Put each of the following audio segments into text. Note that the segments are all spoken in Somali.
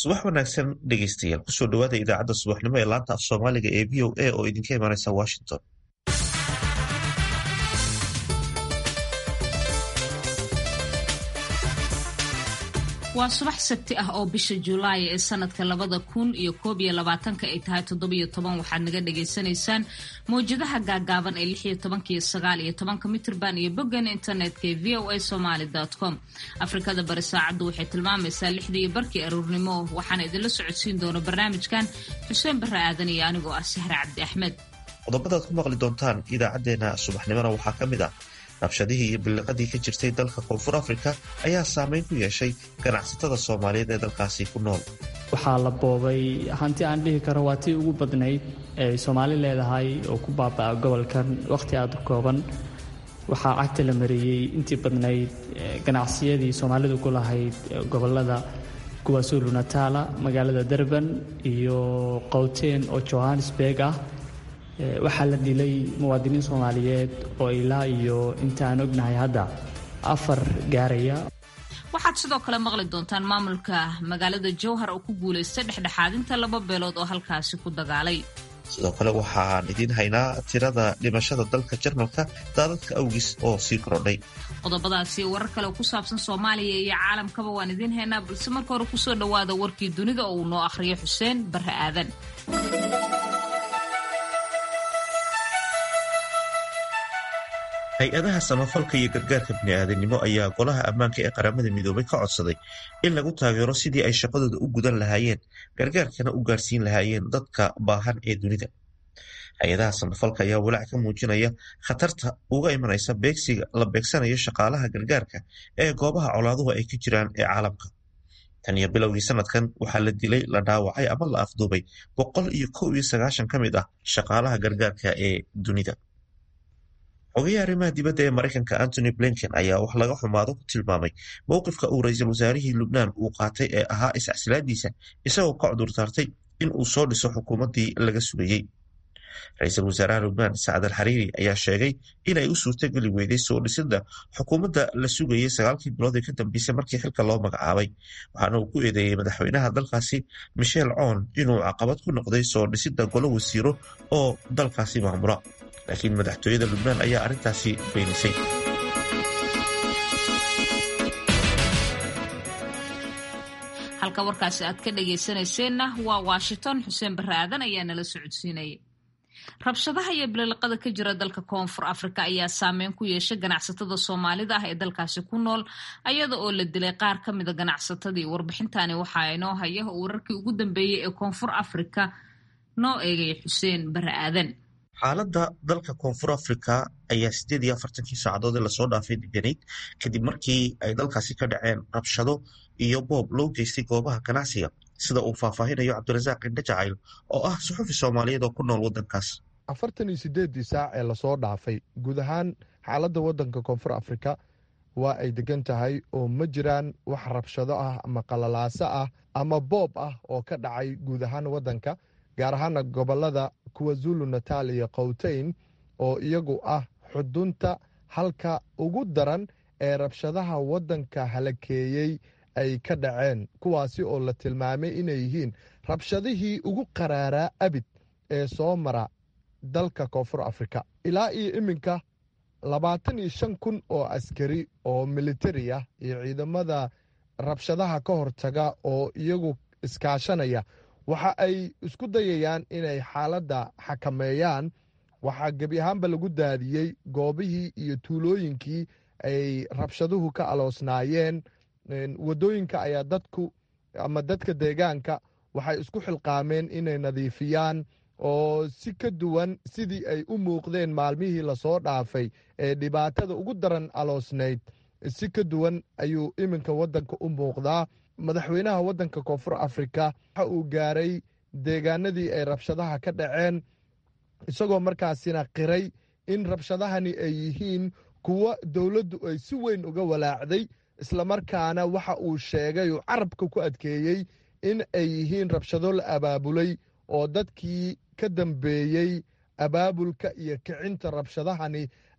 subax wanaagsan dhegeystayaal kusoo dhawaada idaacadda subaxnimo ee laanta af soomaaliga ee v o a oo idinka imanaysa washington waa subax sabti ah oo bisha julaay ee sanadka labada kun iyo koob iyo labaatanka ay tahay toddobiyo toban waxaad naga dhagaysanaysaan mawjadaha gaagaaban ee lix iyo tobanka iyo sagaal iyo tobanka mitrban iyo boggan internetka ee v o a somaly com afrikada bari saacaddu waxay tilmaamaysaa lixdii iyo barkii aruurnimo waxaana idinla socodsiin doona barnaamijkan xuseen barre aadan iyo anigoo ah sahre cabdi axmed qodobadaad ku maqli doontaan idaacadeena subaxnimona waxaa ka mid ah rabshadihii iyo billiqadii ka jirtay dalka koonfur afrika ayaa saameyn ku yeeshay ganacsatada soomaaliyeed ee dalkaasi ku nool waxaa la boobay hanti aan dhihi karo waa tii ugu badnayd ee soomaali leedahay oo ku baaba'a gobolkan wakhti aada u kooban waxaa cagta la mariyey intii badnayd ganacsiyadii soomaalidu ku lahayd gobolada kuwaasulu nataala magaalada durban iyo qowteen oo johannesburg ah waxaa la dilay muwaadiniin soomaaliyeed oo ilaa iyo intaan ognahay hadda afar gaaraya waxaad sidoo kale maqli doontaan maamulka magaalada jowhar oo ku guulaystay dhexdhexaadinta laba beelood oo halkaasi ku dagaalay sidoo kale waxaan idiin haynaa tirada dhimashada dalka jarmalka daadadka awgis oo sii korodhay qodobadaasi warar kale oo ku saabsan soomaaliya iyo caalamkaba waan idiin haynaa balse marka hore kusoo dhowaada warkii dunida oo uu noo akhriyo xuseen barre aadan hay-adaha samafalka iyo gargaarka bini'aadanimo ayaa golaha ammaanka ee qaramada midoobay ka codsaday in lagu taageero sidii ay shaqadooda u gudan lahaayeen gargaarkana u gaarsiin lahaayeen dadka baahan ee dunida hay-adaha samafalka ayaa walaac ka muujinaya khatarta uga imanaysa beegsiga la beegsanayo shaqaalaha gargaarka ee goobaha colaaduhu ay ka jiraan ee caalamka tan iyo bilowgii sanadkan waxaa la dilay la dhaawacay ama la afduubay boqol iyo kow iyo sagaashan ka mid ah shaqaalaha gargaarka ee dunida xogayaha arrimaha dibadda ee maraykanka antony blinken ayaa wax laga xumaado ku tilmaamay mowqifka uu ra-iisul wasaarihii lubnaan uu qaatay ee ahaa iscasilaadiisa isagoo ka cudurdaartay in uu soo dhiso xukuumaddii laga sugayey ra-iisul wasaaraha lubnaan sacad al xariiri ayaa sheegay inay u suurtogeli weyday soo dhisidda xukuumadda la sugayey sagaalkii bilood ee ka dambeysay markii xilka loo magacaabay waxaana uu ku eedeeyey madaxweynaha dalkaasi michel coon inuu caqabad ku noqday soo dhisidda golo wasiiro oo dalkaasi maamula laakiin madaxtooyada lubnaan ayaa arrintaasi beenisay halka warkaasi aad ka dhagaysanayseena waa washington xuseen barre aadan ayaa nala socodsiinayay rabshadaha iyo bililiqada ka jira dalka koonfur afrika ayaa saameyn ku yeeshay ganacsatada soomaalida ah ee dalkaasi ku nool ayada oo la dilay qaar ka mida ganacsatadii warbixintani waxaa inoo haya wararkii ugu dambeeyey ee koonfur afrika noo eegaya xuseen barre aadan xaaladda dalka koonfur afrika ayaa siddeed iyo afartankii saacadood ee lasoo dhaafay deganayd kadib markii ay dalkaasi ka dhaceen rabshado iyo boob loo geystay goobaha ganacsiga sida uu faahfaahinayo cabdirasaaq indhe jacayl oo ah suxufi soomaaliyeed oo ku nool waddankaas afartan iyo siddeeddii saac ee lasoo dhaafay guud ahaan xaaladda waddanka koonfur afrika waa ay degan tahay oo ma jiraan wax rabshado ah ama qalalaaso ah ama boob ah oo ka dhacay guud ahaan waddanka gaar ahaana gobollada kuwa zulu natal iyo kowteyn oo iyagu ah xudunta halka ugu daran ee rabshadaha waddanka halakeeyey ay ka dhaceen kuwaasi oo la tilmaamay inay yihiin rabshadihii ugu qaraaraa abid ee soo mara dalka koonfur afrika ilaa iyo iminka labaatan iyo shan kun oo askari oo militari ah iyo ciidamada rabshadaha ka hortaga oo iyagu iskaashanaya waxa ay isku dayayaan inay xaaladda xakameeyaan waxaa gebi ahaanba lagu daadiyey goobihii iyo tuulooyinkii ay rabshaduhu ka aloosnaayeen waddooyinka ayaa dadku ama dadka deegaanka waxay isku xilqaameen inay nadiifiyaan oo si ka duwan sidii ay u muuqdeen maalmihii lasoo dhaafay ee dhibaatada ugu daran aloosnayd si ka duwan ayuu iminka waddanka u muuqdaa madaxweynaha waddanka koonfur afrika waxa uu gaaray deegaanadii ay rabshadaha ka dhaceen isagoo markaasina qiray in rabshadahani ay yihiin kuwo dowladdu ay si weyn uga walaacday islamarkaana waxa uu sheegay uu carabka ku adkeeyey in ay yihiin rabshado la abaabulay oo dadkii ka dambeeyey abaabulka iyo kicinta rabshadahani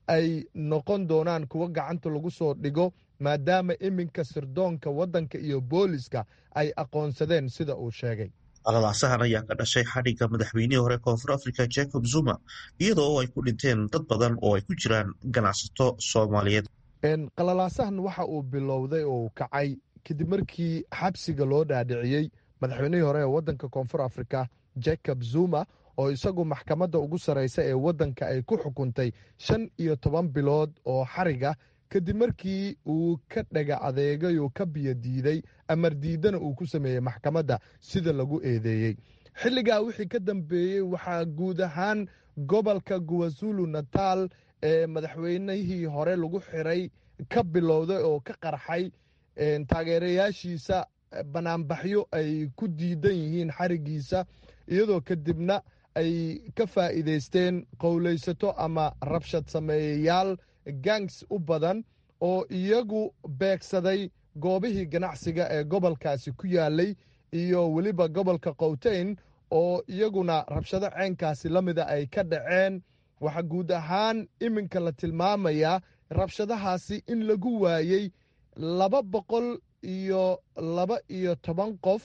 ay noqon doonaan kuwo gacanta lagu soo dhigo maadaama iminka sirdoonka waddanka iyo booliska ay aqoonsadeen sida uu sheegay qalalaasahan ayaa ka dhashay xadhigga madaxweynihii hore koonfur africa jacob zuma iyadoo ay ku dhinteen dad badan oo ay ku jiraan ganacsato soomaaliyeed qalalaasahan waxa uu bilowday oo uu kacay kadib markii xabsiga loo dhaadhiciyey madaxweynihii hore ee waddanka koonfur africa jacob zuma oo isagu maxkamadda ugu sarraysa ee waddanka ay ku xukuntay shan iyo toban bilood oo xariga kadib markii uu ka dhaga adeegay oo ka biyo diiday amar diidana uu ku sameeyey maxkamadda sida lagu eedeeyey xilligaa wixii ka dambeeyey waxaa guud ahaan gobolka guwazulu natal ee madaxweynihii hore lagu xiray ka bilowday oo ka qarxay taageerayaashiisa banaanbaxyo ay ku diidan yihiin xarigiisa iyadoo kadibna ay ka faa'iidaysteen qowlaysato ama rabshad sameeyayaal gangs u badan oo iyagu beegsaday goobihii ganacsiga ee gobolkaasi ku yaalay iyo weliba gobolka qowteyn oo iyaguna rabshado ceenkaasi la mida ay ka dhaceen waxaa guud ahaan iminka la tilmaamayaa rabshadahaasi in lagu waayey laba boqol iyo laba iyo toban qof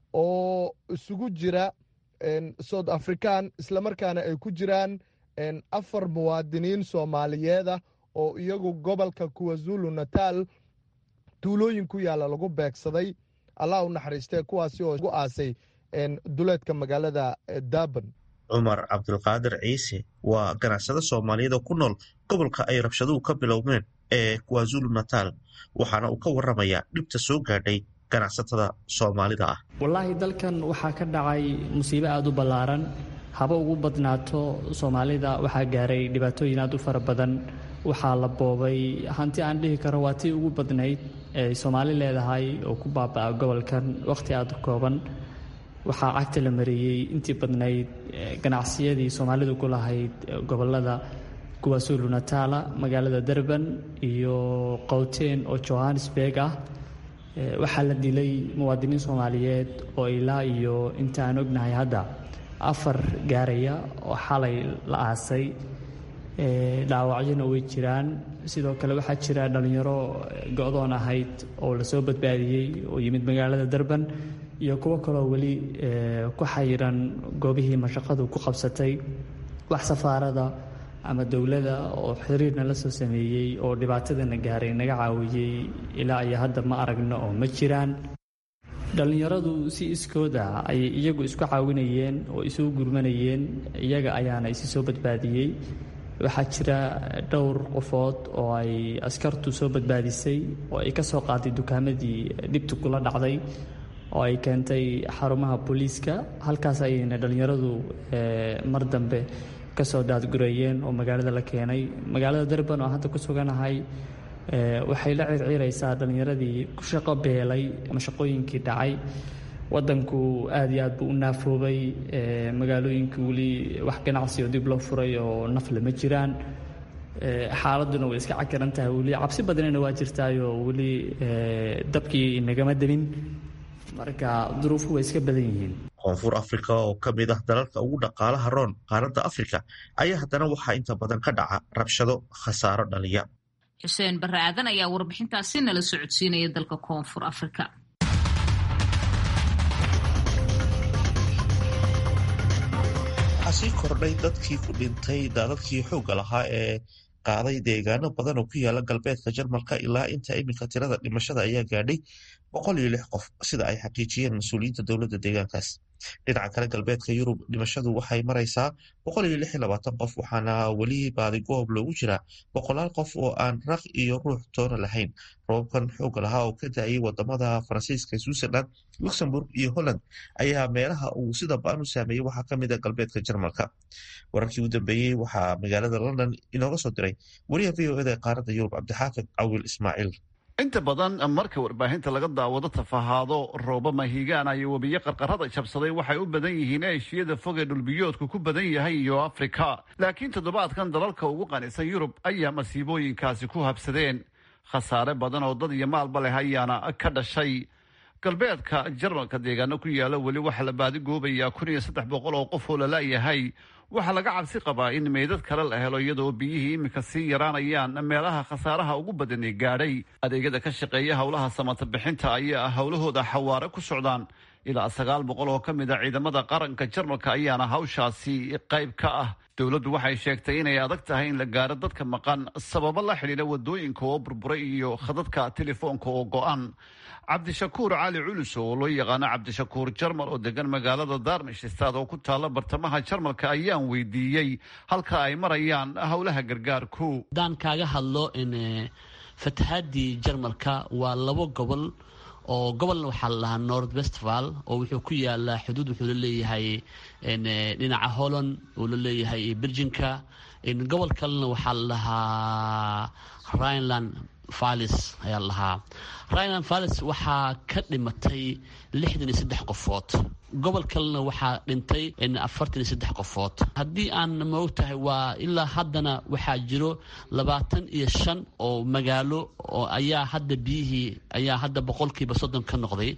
oo isugu jira south african islamarkaana ay ku jiraan afar muwaadiniin soomaaliyeeda oo iyagu gobolka kuwazulu natal tuulooyin ku yaalla lagu beegsaday allah u naxariistee kuwaasi oo gu aasay duleedka magaalada durban cumar cabdulqaadir ciise waa ganacsado soomaaliyeed oo ku nool gobolka ay rabshaduhu ka bilowmeen ee kwazulu natal waxaana uu ka waramayaa dhibta soo gaadhay ganacsatada soomaalida ah wallaahi dalkan waxaa ka dhacay musiibo aada u ballaaran haba ugu badnaato soomaalida waxaa gaaray dhibaatooyin aad u fara badan waxaa la boobay hanti aan dhihi karo waa tii ugu badnayd ee soomaali leedahay oo ku baaba'a gobolkan wakhti aada u kooban waxaa cagta la mariyey intii badnayd ganacsiyadii soomaalidu ku lahayd gobolada kuwaasulu natala magaalada durban iyo qowteen oo johannesburg ah waxaa la dilay muwaadiniin soomaaliyeed oo ilaa iyo inta aan ognahay hadda afar gaaraya oo xalay la aasay dhaawacyona way jiraan sidoo kale waxaa jira dhallinyaro go-doon ahayd oo lasoo badbaadiyey oo yimid magaalada durban iyo kuwo kaloo weli ku xayiran goobihii mashaqadu ku qabsatay wax safaarada ama dowladda oo xiriirna la soo sameeyey oo dhibaatadana gaaray naga caawiyey ilaa iyo hadda ma aragno oo ma jiraan dhallinyaradu si iskooda ayay iyagu isku caawinayeen oo isugu gurmanayeen iyaga ayaana isi soo badbaadiyey waxaa jira dhowr qofood oo ay askartu soo badbaadisay oo ay ka soo qaaday dukaamadii dhibtu kula dhacday oo ay keentay xarumaha booliiska halkaas ayayna dhallinyaradu mar dambe kasoo daadgureeyeen oo magaalada la keenay magaalada durban oo hadda ku suganahay waxay la circiiraysaa dhallinyaradii ku shaqo beelay ama shaqooyinkii dhacay wadanku aada iyo aad buu u naafoobay magaalooyinkii weli wax ganacsi oo dib loo furay oo nafle ma jiraan xaaladuna way iska cakiran tahay weli cabsi badanina waa jirtaayoo weli dabkii nagama demin marka duruufu way iska badan yihiin koonfur africa oo ka mid ah dalalka ugu dhaqaalaha roon qaaradda afrika ayaa haddana waxaa inta badan ka dhaca rabshado khasaaro dhaliya xuseen barre aadan ayaa warbixintaasi nala socodsiinaya dalka koonfur afrika waxaa sii kordhay dadkii ku dhintay daadadkii xoogga lahaa ee qaaday deegaano badan oo ku yaala galbeedka jarmalka ilaa inta iminka tirada dhimashada ayaa gaadhay boqol iyo lix qof sida ay xaqiijiyeen mas-uuliyiinta dowladda deegaankaas dhinaca kale galbeedka yurub dhimashadu waxay maraysaa boqol iyo lix iyo labaatan qof waxaana weli baadigoob loogu jiraa boqolaal qof oo aan raq iyo ruux toona lahayn robabkan xoogga lahaa oo ka da-ayay wadamada faransiiska switzerland luxemburg iyo holland ayaa meelaha uu sida ba-an u saameeyey waxaa kamid a galbeedka jarmalka wararkii u dambeeyey waxaa magaalada london inooga soo diray wariyaha v o eda ee qaaradda yurub cabdixaafid cawil ismaaciil inta badan marka warbaahinta laga daawado tafahaado rooba mahigaana iyo webiyo qarqarada jabsaday waxay u badan yihiin eeshiyada fog ee dhulbiyoodku ku badan yahay iyo afrika laakiin toddobaadkan dalalka ugu qanisan yurub ayaa masiibooyinkaasi ku habsadeen khasaare badan oo dad iyo maalba leh ayaana ka dhashay galbeedka jarmalka deegaano ku yaala weli waxaa la baadigoobayaa kun iyo saddex boqol oo qof oo lala-yahay waxaa laga cabsi qabaa in meydad kale la helo iyadoo biyihii iminka sii yaraanayaan meelaha khasaaraha ugu badani gaadhay adeegyada ka shaqeeya howlaha samata bixinta ayaa howlahooda xawaare ku socdaan ilaa sagaal boqol oo ka mid a ciidamada qaranka jarmalka ayaana hawshaasi qayb ka ah dowladdu waxay sheegtay inay adag tahay in la gaaro dadka maqan sababo la xidhiidha wadooyinka oo burburay iyo khadadka telefoonka oo go-an cabdishakuur cali culus oo loo yaqaano cabdishakuur jarmal oo degan magaalada darmishstad oo ku taalla bartamaha jarmalka ayaan weydiiyey halka ay marayaan howlaha gargaarku haddaan kaaga hadlo fatahaadii jarmalka waa labo gobol oo gobolna waxaa la dhahaa north westval oo wuxuu ku yaalaa xuduud wuxuu la leeyahay dhinaca holland uu la leeyahay birjinka gobol kalena waxaa la dhahaa rhineland vallis ayaa la dhahaa rhineland vallis waxaa ka dhimatay lixdan iyo saddex qofood gobol kalena waxaa dhintay afartan iyo saddex qofood haddii aan maogtahay waa ilaa haddana waxaa jiro labaatan iyo shan oo magaalo oo ayaa hadda biyihii ayaa hadda boqolkiiba soddon ka noqday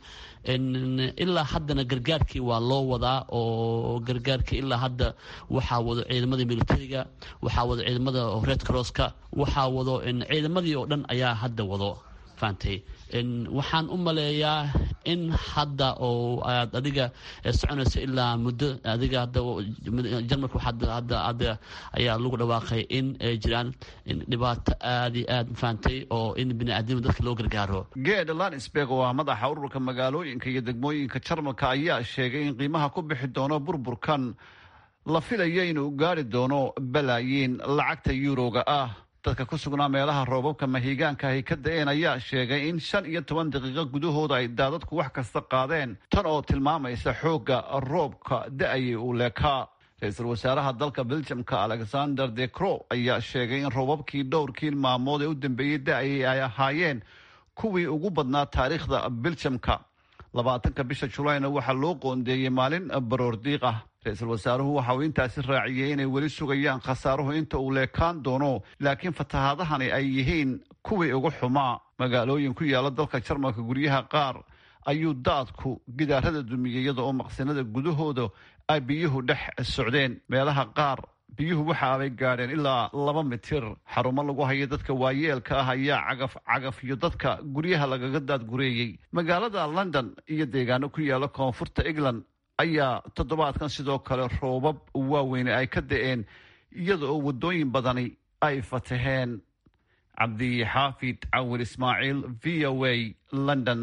ilaa haddana gargaarkii waa loo wadaa oo gargaarkii ilaa hadda waxaa wado ciidamada militariga waxaa wado ciidamada red crosska waxaa wado ciidamadii oo dhan ayaa hadda wado faantay waxaan u maleeyaa in hadda oo aad adiga soconayso ilaa muddo adiga hadda jarmalka hadda ayaa lagu dhawaaqay in ay jiraan dhibaato aada iyo aad faantay oo in biniaadnima dadka loo gargaaro geed lansberg oo ah madaxa ururka magaalooyinka iyo degmooyinka jarmalka ayaa sheegay in qiimaha ku bixi doono burburkan la filayo inuu gaari doono balaayiin lacagta yuuroga ah dadka ku sugnaa meelaha roobabka mahiigaanka ay ka da-een ayaa sheegay in shan iyo toban daqiiqo gudahooda ay daadadku wax kasta qaadeen tan oo tilmaamaysa xoogga roobka da-ayay uu leekaa ra-iisul wasaaraha dalka beljamka alexander de cro ayaa sheegay in roobabkii dhowrkii maalmood ee u dambeeyey da-ayay ay ahaayeen kuwii ugu badnaa taariikhda beljamka labaatanka bisha julayna waxaa loo qoondeeyey maalin baroordiiq ah ra-iisul wasaaruhu waxa uu intaasi raaciyey inay weli sugayaan khasaaruhu inta uu leekaan doono laakiin fatahaadahani ay yihiin kuwii ugu xumaa magaalooyin ku yaala dalka jarmalka guryaha qaar ayuu daadku gidaarada dumiyey iyada oo maqsinada gudahooda ay biyuhu dhex socdeen meelaha qaar biyuhu waxa abay gaadheen ilaa laba mitir xarumo lagu hayo dadka waayeelka ah ayaa cagaf cagaf iyo dadka guryaha lagaga daadgureeyey magaalada london iyo deegaano ku yaala koonfurta england ayaa toddobaadkan sidoo kale roobab waaweyne ay ka da-een iyada oo waddooyin badani ay fataheen cabdixaafid cawil ismaaciil v o a london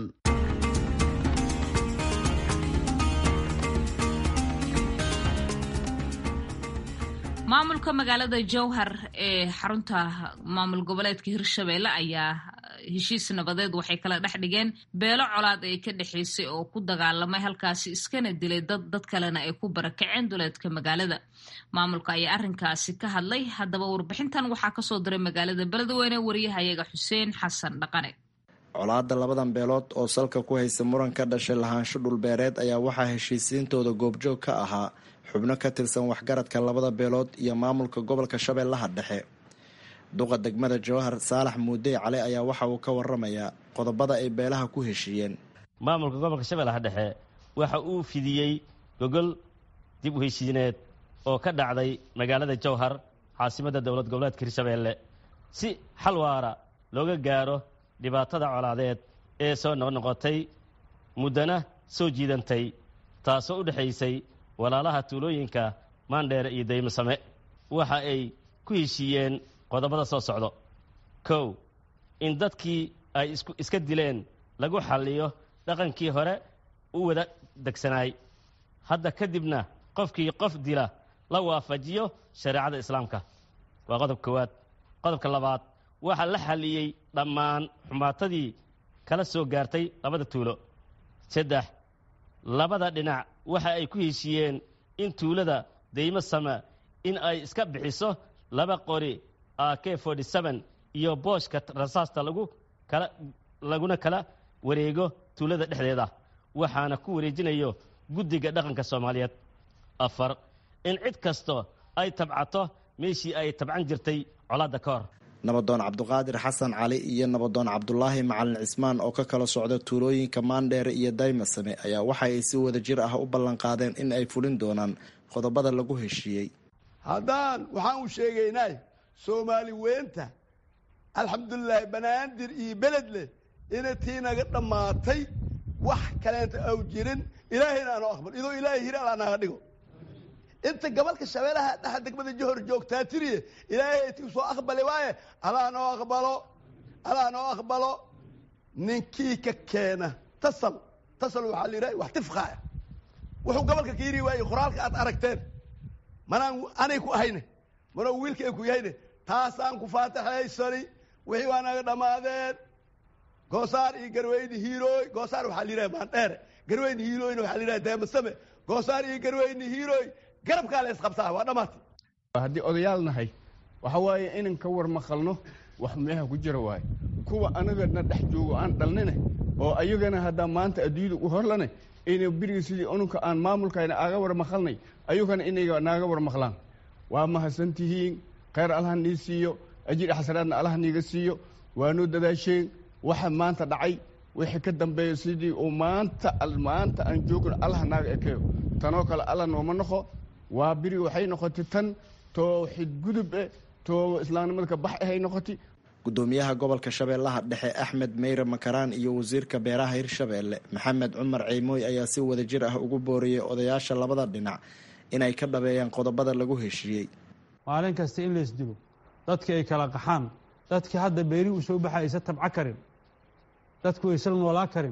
maamulka magaalada jowhar ee xarunta maamul goboleedka hirshabeelle ayaa heshiis nabadeed waxay kala dhex dhigeen beelo colaad ay ka dhexaysay oo ku dagaalamay halkaasi iskana dilay dad dad kalena ay ku barakaceen duleedka magaalada maamulka ayaa arrinkaasi ka hadlay haddaba warbixintan waxaa kasoo diray magaalada beledweyne wariyahayaga xuseen xasan dhaqane colaadda labadan beelood oo salka ku haysa muran ka dhashay lahaansho dhulbeereed ayaa waxaa heshiisiintooda goobjoog ka ahaa xubno ka tirsan waxgaradka labada beelood iyo maamulka gobolka shabeellaha dhexe duqa degmada jawahar saalax muudey cali ayaa waxa uu ka waramayaa qodobada ay beelaha ku heshiiyeen maamulka gobolka shabeellaha dhexe waxa uu fidiyey gogol dib u heshiineed oo ka dhacday magaalada jowhar caasimadda dowlad goboleedka hirshabeelle si xal waara looga gaaro dhibaatada colaadeed ee soo noqnoqotay muddana soo jiidantay taasoo u dhexaysay walaalaha tuulooyinka maandheere iyo daymasame waxa ay ku heshiiyeen qodobada soo socdo kow in dadkii ay iska dileen lagu xalliyo dhaqankii hore u wada degsanaay hadda kadibna qofkii qof dila la waafajiyo shareecada islaamka waa qodob koowaad qodobka labaad waxaa la xalliyey dhammaan xumaatadii kala soo gaartay labada tuulo saddex labada dhinac waxa ay ku heshiiyeen in tuulada daymo sama in ay iska bixiso laba qori a k forty seven iyo booshka rasaasta lagu kala laguna kala wareego tuulada dhexdeeda waxaana ku wareejinayo guddiga dhaqanka soomaaliyeed afar in cid kasto ay tabcato meeshii ay tabcan jirtay colaadda ka hor nabadoon cabduqaadir xasan cali iyo nabadoon cabdulaahi macalin cismaan oo ka kala socda tuulooyinka maandheere iyo daymasame ayaa waxa ay si wada jir ah u ballanqaadeen in ay fulin doonaan qodobada lagu heshiiyey haddaan waxaan u sheegaynay soomaali weynta alxamdulilaahi banaadir iyo beledle inay tii naga dhammaatay wax kaleenta aw jirin ilaahayna aanoo aqbal idoo ilaahay hir alaa naga dhigo inta gobolka shabeelaha dhexa degmada johor joogtaa tiriye ilaahay ay tii soo aqbali waaye alaa noo aqbalo alaa noo aqbalo ninkii ka keena tasal tasal waxaa la yidhaha wax tifqaaya wuxuu gobolka ka yiri waaye qoraalka aad aragteen manaan anay ku ahayne manoo wiilka ay ku yahayne taasaan ku faataxaysani wixii waa naga dhammaadeen goosaar iyo garweyne hiirooy goosaar waxaa la yidhaha maandheere garweyne hiirooyna waxaa la yidhaha deemasame goosaar iyo garweyne hiirooy garabkaa la isqabtaa waa dhammaatay haddii odayaal nahay waxa waaye inan ka war maqalno wax meeha ku jira waaye kuwa anagana dhex joogo aan dhalnine oo ayagana haddaa maanta adduunyada u horlane inay beriga sidii ununka aan maamulkayna aaga war maqalnay ayagana inay naaga war maqlaan waa mahadsan tihiin khayr allaha nii siiyo ajir xasanaadna allaha niiga siiyo waanoo dadaasheen waxa maanta dhacay wixii ka dambeeya sidii uu maanta maanta aan joogno allah naaga ekeeyo tanoo kale alla nooma noqo waa beri waxay noqotay tan too xidgudub eh too islaamnimada ka bax ahay noqotay gudoomiyaha gobolka shabeellaha dhexe axmed meyre makaraan iyo wasiirka beeraha hirshabeelle maxamed cumar ciimooy ayaa si wada jir ah ugu booriyey odayaasha labada dhinac inay ka dhabeeyaan qodobada lagu heshiiyey maalin kasta in lays dilo dadkii ay kala qaxaan dadkii hadda beeri u soo baxa aysa tabco karin dadku aysan noolaa karin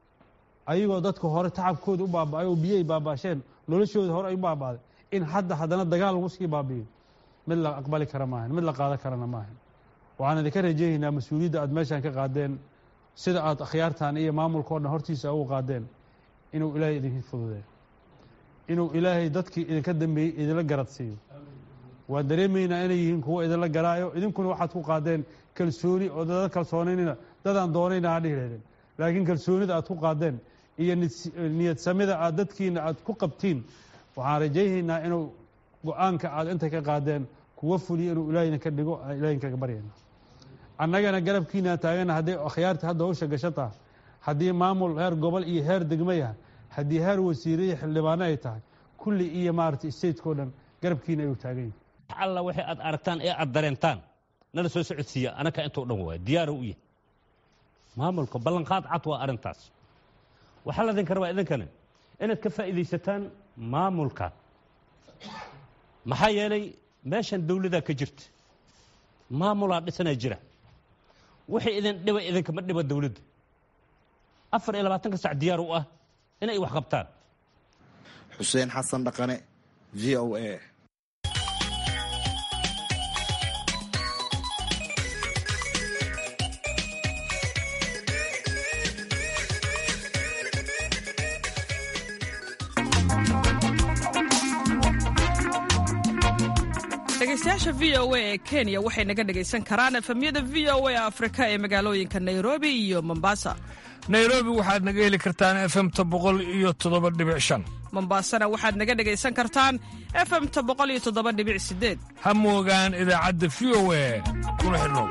ayagoo dadka hore tacabkooda u baaba'ay oo biyay baabaasheen noloshooda hore ay u baaba'day in hadda haddana dagaal lagu sii baabi'iyo mid la aqbali kara maahan mid la qaadan karana maahan waxaan idinka rajaynaynaa mas-uuliyadda aad meeshaan ka qaadeen sida aad akhyaartan iyo maamulka o dhan hortiisa ugu qaadeen inuu ilaahay idinka fududeeyo inuu ilaahay dadkii idinka dambeeyey idinla garad siiyo waan dareemaynaa inay yihiin kuwo idinla garaayo idinkuna waxaad ku qaadeen kalsooni oo dada kalsoonaynina dadaan doonayna aa dhihi lahdeen laakiin kalsoonida aad ku qaadeen iyo niyad samida aad dadkiina aad ku qabtiin waxaan rajaynaynaa inuu go-aanka aad inta ka qaadeen kuwa fuliyo inuu ilaahayna ka dhigo ilahin kaga baryayna annagana garabkiina taagana hadday akhyaarta hadda hawsha gashataa haddii maamul heer gobol iyo heer degmo yahay haddii heer wasiire iyo xildhibaano ay tahay kulli iyo maarata stateko dhan garabkiina ayuu taagan yahay alla waxay aad aragtaan ee aad dareentaan nala soo socodsiiya anaka intoo dhan waay diyaaro u yahay maamulka ballanqaad cad waa arrintaas waxaa ladinka rabaa idinkana inaad ka faa'iidaysataan maamulka maxaa yeelay meeshan dawladaa ka jirta maamulaa dhisanaa jira wixii idin dhiba idinkama dhiba dawladda afar iyo labaatanka sac diyaar u ah inay wax qabtaan xuseen xasan dhaqane v o a dhegeystayaasha v o a ee kenya waxay naga dhegaysan karaan efemyada v o a afrika ee magaalooyinka nairobi iyo mombasa nairobi waxaad naga heli kartaan efemta boqol iyo toddoba dhibic shan mombasana waxaad naga dhegaysan kartaan efemta boqol iyo toddoba dhibic sideed ha moogaan idaacadda v o a kuna xidhnow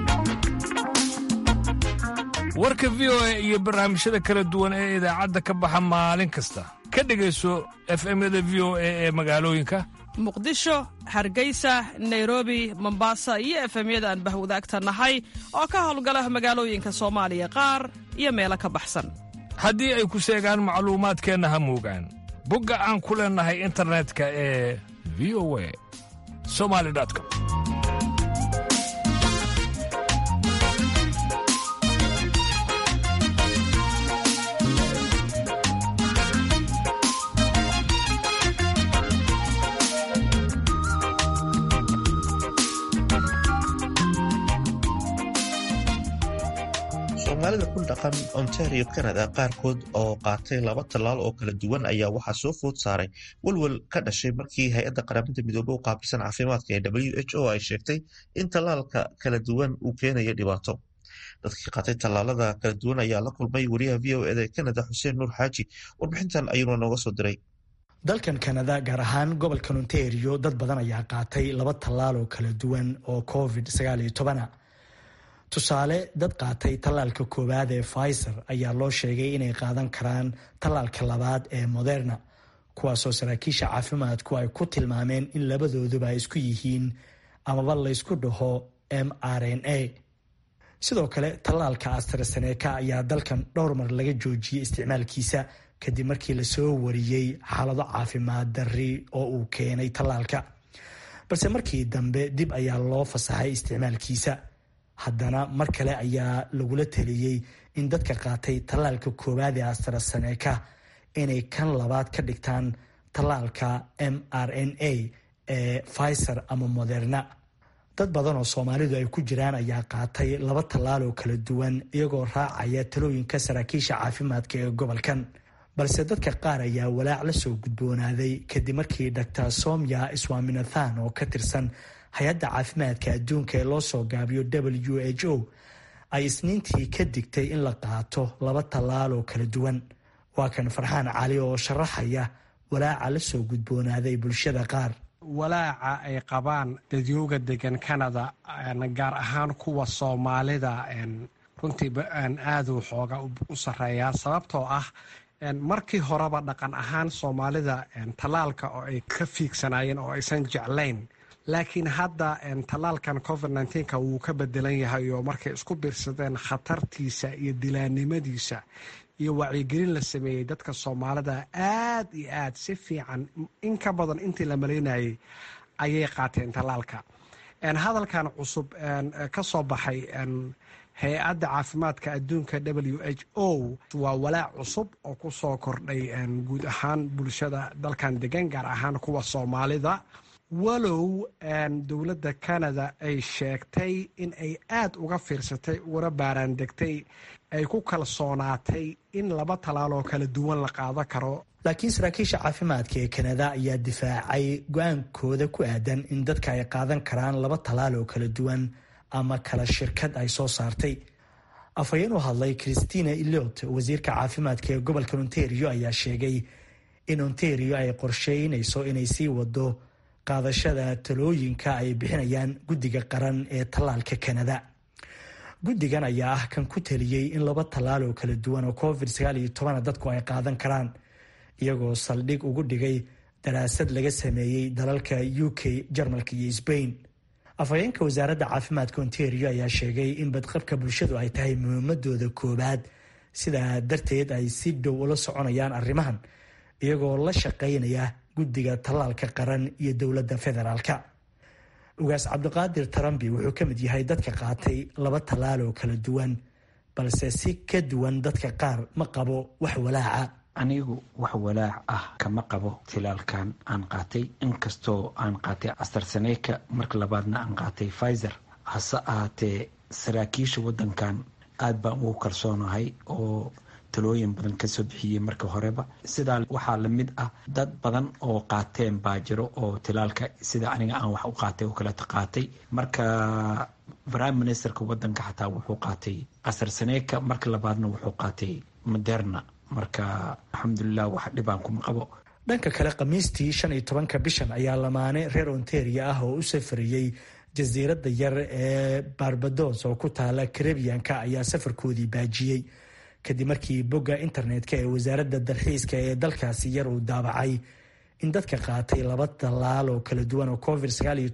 warka v o a iyo barnaamijyada kala duwan ee idaacadda ka baxa maalin kasta ka dhegayso efemyada v o a ee magaalooyinka muqdisho hargeysa nairobi mombasa iyo efemyada aan bahwadaagta nahay oo ka howlgala magaalooyinka soomaaliya qaar iyo meelo ka baxsan haddii ay ku seegaan macluumaadkeenna ha moogaan bogga aan ku leennahay internetka ee v o a somali com soomaalida ku dhaqan ontario canada qaarkood oo qaatay laba tallaal oo kala duwan ayaa waxaa soo food saaray walwal ka dhashay markii hay-adda qaramada midoobey u qaabilsan caafimaadka ee w h o ay sheegtay in tallaalka kala duwan uu keenayo dhibaato dadkii qaatay tallaalada kala duwan ayaa la kulmay wariyaha v o eda ee canada xuseen nuur xaaji warbixintan ayuuna nooga soo diray dalkan kanada gaar ahaan gobolka ontario dad badan ayaa qaatay laba tallaal oo kala duwan oo covid tusaale dad qaatay tallaalka koowaad ee pfizer ayaa loo sheegay inay qaadan karaan tallaalka labaad ee moderna kuwaasoo saraakiisha caafimaadku ay ku tilmaameen in labadooduba ay isku yihiin amaba laysku dhaho m r n a sidoo kale tallaalka astraseneka ayaa dalkan dhowr mar laga joojiyey isticmaalkiisa kadib markii lasoo wariyey xaalado caafimaad darri oo uu keenay tallaalka balse markii dambe dib ayaa loo fasaxay isticmaalkiisa haddana mar kale ayaa lagula taliyey in dadka qaatay tallaalka koowaad ee astraseneka inay kan labaad ka dhigtaan tallaalka m r n a ee pfizer ama moderna dad badan oo soomaalidu ay ku jiraan ayaa qaatay laba tallaal oo kala duwan iyagoo raacaya talooyinka saraakiisha caafimaadka ee gobolkan balse dadka qaar ayaa walaac la soo gudboonaaday kadib markii dr somya swaminathan oo ka tirsan hay-adda caafimaadka adduunka ee loo soo gaabiyo w h o ay isniintii ka digtay in la qaato laba tallaal oo kala duwan waa kan farxaan cali oo sharaxaya walaaca la soo gudboonaaday bulshada qaar walaaca ay qabaan dadyooga degan canada gaar ahaan kuwa soomaalida runtii aaduu xooga u sarreeyaa sababtoo ah markii horeba dhaqan ahaan soomaalida tallaalka oo ay ka fiigsanaayeen oo aysan jeclayn laakiin hadda tallaalkan covid nka wuu ka bedelan yahay oo markay isku biirsadeen khatartiisa iyo dilaannimadiisa iyo wacyigelin la sameeyey dadka soomaalida aad iyo aad si fiican in ka badan intii la malaynayay ayay qaateen tallaalka hadalkan cusub ka soo baxay hay-adda caafimaadka adduunka w h o waa walaac cusub oo ku soo kordhay guud ahaan bulshada dalkan degan gaar ahaan kuwa soomaalida walow dowladda canada ay sheegtay in ay aad uga fiirsatay uguna baaraandegtay ay ku kalsoonaatay in laba talaaloo kala duwan la qaado karo laakiin saraakiisha caafimaadka ee kanada ayaa difaacay go-aankooda ku aadan in dadka ay qaadan karaan laba talaal oo kala duwan ama kala shirkad ay soo saartay afhayeen u hadlay christina eliot wasiirka caafimaadka ee gobolka ontario ayaa sheegay in ontario ay qorsheynayso inay sii wado qaadashada talooyinka ay bixinayaan guddiga qaran ee tallaalka kanada guddigan ayaa ah kan ku taliyey in laba tallaal oo kala duwan oo covid dadku ay qaadan karaan iyagoo saldhig ugu dhigay daraasad laga sameeyey dalalka u k jarmalka iyo sbain afhayeenka wasaaradda caafimaadka ontario ayaa sheegay in badqabka bulshadu ay tahay muhiimadooda koowaad sidaa darteed ay si dhow ula soconayaan arrimahan iyagoo la shaqaynaya guddiga tallaalka qaran iyo dowladda federaalka ugaas cabdiqaadir tarambi wuxuu ka mid yahay dadka qaatay laba tallaal oo kala duwan balse si ka duwan dadka qaar ma qabo wax walaaca anigu wax walaac ah kama qabo tilaalkan aan qaatay inkastoo aan qaatay astarseneka marka labaadna aan qaatay pfizer hase ahaatee saraakiisha waddankan aad baan ugu kalsoonahay oo talooyin badan kasoo bixiyey marka horeba sidaa waxaa lamid ah dad badan oo qaateen baa jiro oo tilaalka sida aniga aan wax u qaatay oo kaleeta qaatay marka prime ministerka wadanka xataa wuxuu qaatay asarseneka marka labaadna wuxuu qaatay moderna marka alxamdulilah wax dhibaan kuma qabo dhanka kale khamiistii shan iyo tobanka bishan ayaa lamaane reer ontaria ah oo u safariyey jasiiradda yar ee barbados oo ku taala karebiyanka ayaa safarkoodii baajiyey kadib markii bogga internetka ee wasaaradda dalxiiska ee dalkaasi yar uu daabacay in dadka qaatay laba tallaal oo kala duwan oo covid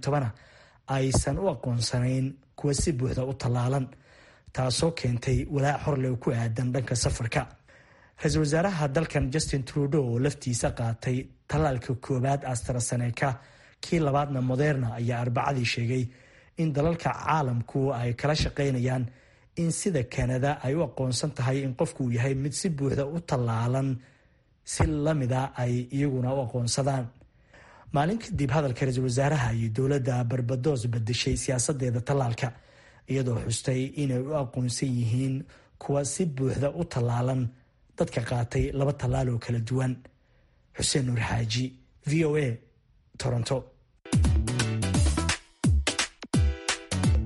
aysan u aqoonsanayn kuwa si buuxda u tallaalan taasoo keentay walaac horleh ku aadan dhanka safarka ra-iisul wasaaraha dalkan justin trudeau oo laftiisa qaatay tallaalka koowaad astraseneka kii labaadna moderna ayaa arbacadii sheegay in dalalka caalamku ay kala shaqaynayaan in sida kanada ay u aqoonsan tahay in qofku uu yahay mid si buuxda u tallaalan si lamida ay iyaguna u aqoonsadaan maalin kadib hadalka ra-iisul wasaaraha iyo dowladda barbados bedeshay siyaasadeeda tallaalka iyadoo xustay inay u aqoonsan yihiin kuwa si buuxda u tallaalan dadka qaatay laba tallaal oo kala duwan xuseen nuur xaaji v o a toronto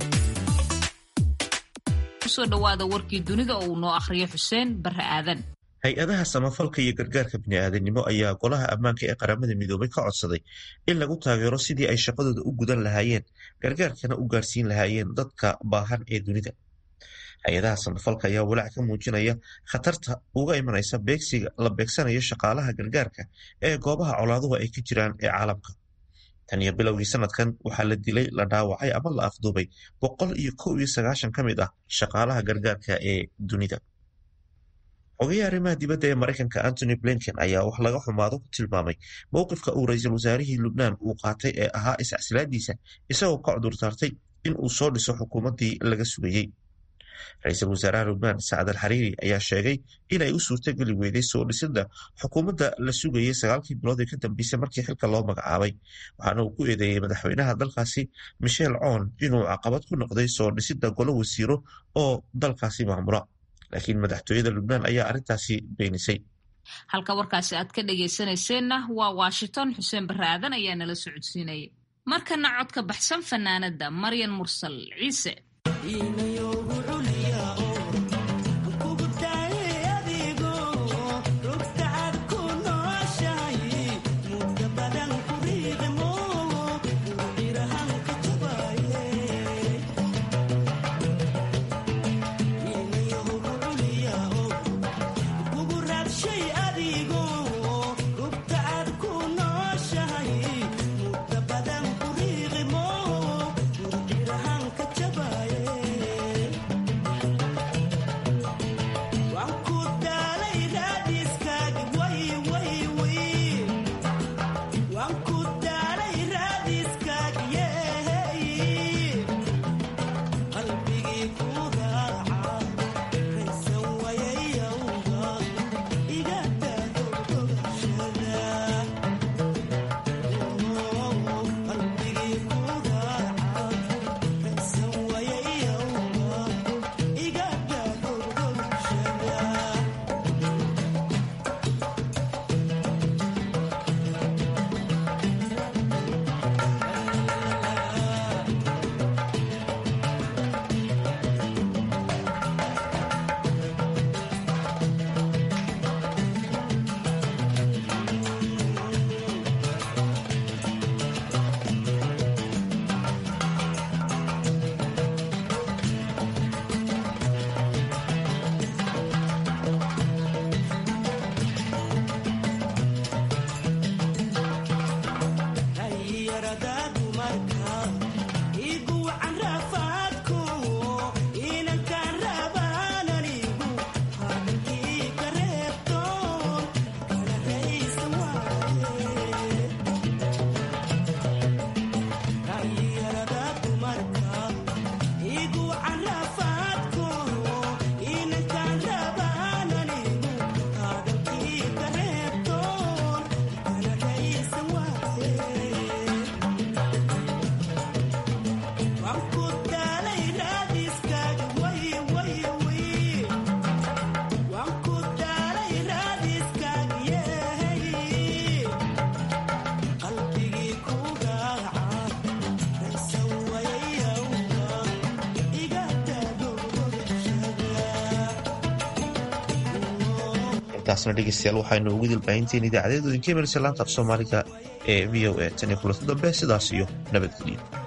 kusoo dhawaada warkii dunida oo uu noo akhriyo xuseen barre aadan hay-adaha samafalka iyo gargaarka bini'aadanimo ayaa golaha ammaanka ee qaramada midoobay ka codsaday in lagu taageero sidii ay shaqadooda u gudan lahaayeen gargaarkana u gaarsiin lahaayeen dadka baahan ee dunida hay-adaha samafalka ayaa walaac ka muujinaya khatarta uga imanaysa beegsiga la beegsanayo shaqaalaha gargaarka ee goobaha colaaduhu ay ka jiraan ee caalamka tan iyo bilowgii sanadkan waxaa la dilay la dhaawacay ama la afduubay boqol iyo kow iyo sagaashan ka mid ah shaqaalaha gargaarka ee dunida xogayaha arrimaha dibadda ee maraykanka antony blinken ayaa wax laga xumaado ku tilmaamay mowqifka uu ra-iisul wasaarihii lubnaan uu qaatay ee ahaa iscasilaadiisa isagoo ka cudurdaartay in uu soo dhiso xukuumaddii laga sugayey ra-iisul wasaaraha lubnaan sacad al xariiri ayaa sheegay inay u suurtogeli weyday soo dhisidda xukuumadda la sugayey sagaalkii bilood ee ka dambeysay markii xilka loo magacaabay waxaana uu ku eedeeyey madaxweynaha dalkaasi michel coon inuu caqabad ku noqday soo dhisidda golo wasiiro oo dalkaasi maamula laakiin madaxtooyada lubnaan ayaa arrintaasi beenisay halka warkaasi aad ka dhegaysanayseena waa washington xuseen barre aadan ayaa nala socodsiinayay markana codka baxsan fanaanada maryan mursal ciise taasna dhegeystayaal waxaynu ugu dilbaahinteen idaacadeedu idinka imanaysa laanta af soomaaliga ee v o a tan iyo kulanti dambe sidaas iyo nabadgelyo